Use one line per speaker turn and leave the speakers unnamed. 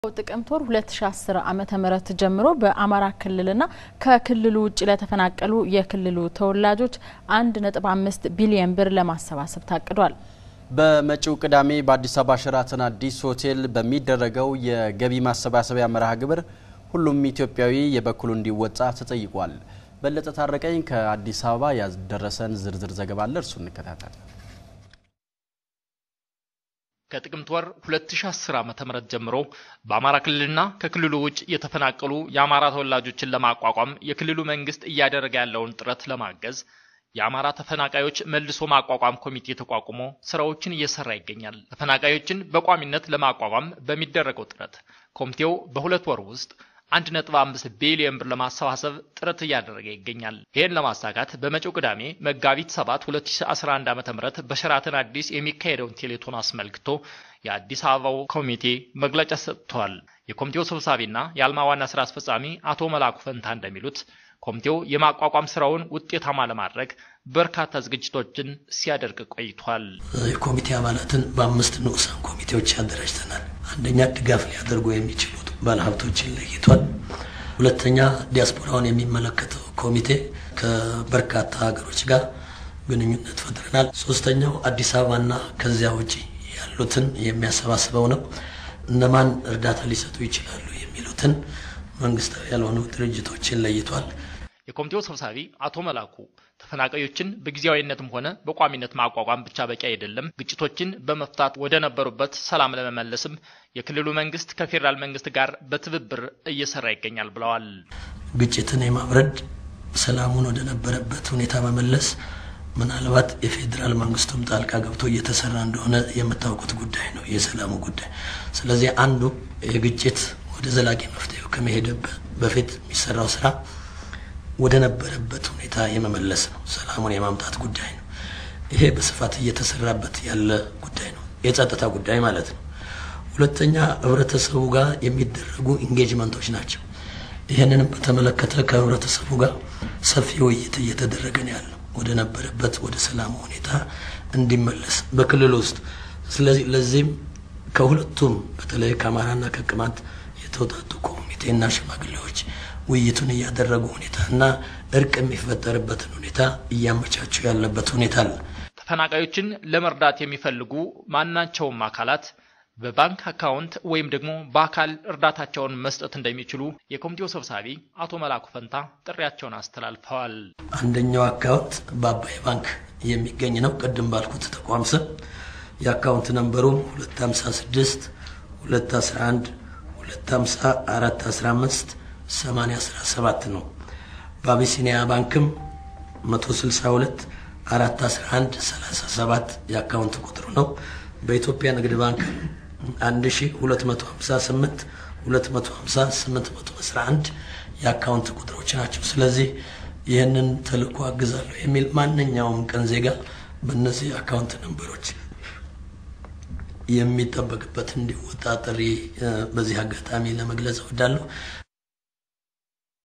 ጥቅምት ወር 2010 ዓመተ ምህረት ጀምሮ በአማራ ክልልና ከክልሉ ውጭ ለተፈናቀሉ የክልሉ ተወላጆች 1.5 ቢሊዮን ብር ለማሰባሰብ ታቅዷል።
በመጪው ቅዳሜ በአዲስ አበባ ሸራተን አዲስ ሆቴል በሚደረገው የገቢ ማሰባሰቢያ መርሃ ግብር ሁሉም ኢትዮጵያዊ የበኩሉ እንዲወጣ ተጠይቋል። በለጠ ታረቀኝ ከአዲስ አበባ ያደረሰን ዝርዝር ዘገባ አለ። እርሱ እንከታተል።
ከጥቅምት ወር 2010 ዓ.ም ጀምሮ በአማራ ክልልና ከክልሉ ውጭ የተፈናቀሉ የአማራ ተወላጆችን ለማቋቋም የክልሉ መንግስት እያደረገ ያለውን ጥረት ለማገዝ የአማራ ተፈናቃዮች መልሶ ማቋቋም ኮሚቴ ተቋቁሞ ስራዎችን እየሰራ ይገኛል። ተፈናቃዮችን በቋሚነት ለማቋቋም በሚደረገው ጥረት ኮሚቴው በሁለት ወር ውስጥ 1.5 ቢሊዮን ብር ለማሰባሰብ ጥረት እያደረገ ይገኛል። ይህን ለማሳካት በመጪው ቅዳሜ መጋቢት 7 2011 ዓ.ም በሸራተን አዲስ የሚካሄደውን ቴሌቶን አስመልክቶ የአዲስ አበባው ኮሚቴ መግለጫ ሰጥቷል። የኮሚቴው ሰብሳቢና የአልማ ዋና ስራ አስፈጻሚ አቶ መላኩ ፈንታ እንደሚሉት ኮሚቴው የማቋቋም ስራውን ውጤታማ ለማድረግ በርካታ ዝግጅቶችን ሲያደርግ ቆይቷል።
የኮሚቴ አባላትን በአምስት ንዑሳን ኮሚቴዎች አደራጅተናል። አንደኛ ድጋፍ ሊያደርጉ የሚችሉት ባለሀብቶችን ለይቷል። ሁለተኛ ዲያስፖራውን የሚመለከተው ኮሚቴ ከበርካታ ሀገሮች ጋር ግንኙነት ፈጥረናል። ሶስተኛው አዲስ አበባና ከዚያ ውጪ ያሉትን የሚያሰባስበው ነው። እነማን እርዳታ ሊሰጡ ይችላሉ የሚሉትን መንግስታዊ ያልሆኑ ድርጅቶችን ለይቷል።
የኮሚቴው ሰብሳቢ አቶ መላኩ ተፈናቃዮችን በጊዜያዊነትም ሆነ በቋሚነት ማቋቋም ብቻ በቂ አይደለም፣ ግጭቶችን በመፍታት ወደ ነበሩበት ሰላም ለመመለስም የክልሉ መንግስት ከፌዴራል መንግስት ጋር በትብብር እየሰራ ይገኛል ብለዋል።
ግጭትን የማብረድ ሰላሙን ወደ ነበረበት ሁኔታ መመለስ ምናልባት የፌዴራል መንግስቱም ጣልቃ ገብቶ እየተሰራ እንደሆነ የምታውቁት ጉዳይ ነው፣ የሰላሙ ጉዳይ። ስለዚህ አንዱ የግጭት ወደ ዘላቂ መፍትሄው ከመሄድ በፊት የሚሰራው ስራ ወደ ነበረበት ሁኔታ የመመለስ ነው። ሰላሙን የማምጣት ጉዳይ ነው። ይሄ በስፋት እየተሰራበት ያለ ጉዳይ ነው፣ የጸጥታ ጉዳይ ማለት ነው። ሁለተኛ ህብረተሰቡ ጋር የሚደረጉ ኢንጌጅመንቶች ናቸው። ይህንንም በተመለከተ ከህብረተሰቡ ጋር ሰፊ ውይይት እየተደረገ ነው ያለው ወደ ነበረበት ወደ ሰላሙ ሁኔታ እንዲመለስ በክልል ውስጥ። ስለዚህ ለዚህም ከሁለቱም በተለይ ከአማራና ከቅማንት የተውጣጡ ኮሚቴና ሽማግሌዎች ውይይቱን እያደረጉ ሁኔታ እና እርቅ የሚፈጠርበትን ሁኔታ እያመቻቹ ያለበት ሁኔታ አለ።
ተፈናቃዮችን ለመርዳት የሚፈልጉ ማናቸውም አካላት በባንክ አካውንት ወይም ደግሞ በአካል እርዳታቸውን መስጠት እንደሚችሉ የኮሚቴው ሰብሳቢ አቶ መላኩ ፈንታ ጥሪያቸውን አስተላልፈዋል።
አንደኛው አካውንት በአባይ ባንክ የሚገኝ ነው። ቅድም ባልኩት ተቋም ስም የአካውንት ነንበሩ 256 211 250 415 817 ነው። በአቢሲኒያ ባንክም 162 411 37 የአካውንት ቁጥሩ ነው። በኢትዮጵያ ንግድ ባንክ 1258 250 811 የአካውንት ቁጥሮች ናቸው። ስለዚህ ይህንን ተልእኮ አግዛለሁ የሚል ማንኛውም ቀን ዜጋ በእነዚህ አካውንት ነንበሮች የሚጠበቅበት እንዲወጣ ጥሪ በዚህ አጋጣሚ ለመግለጽ እወዳለሁ።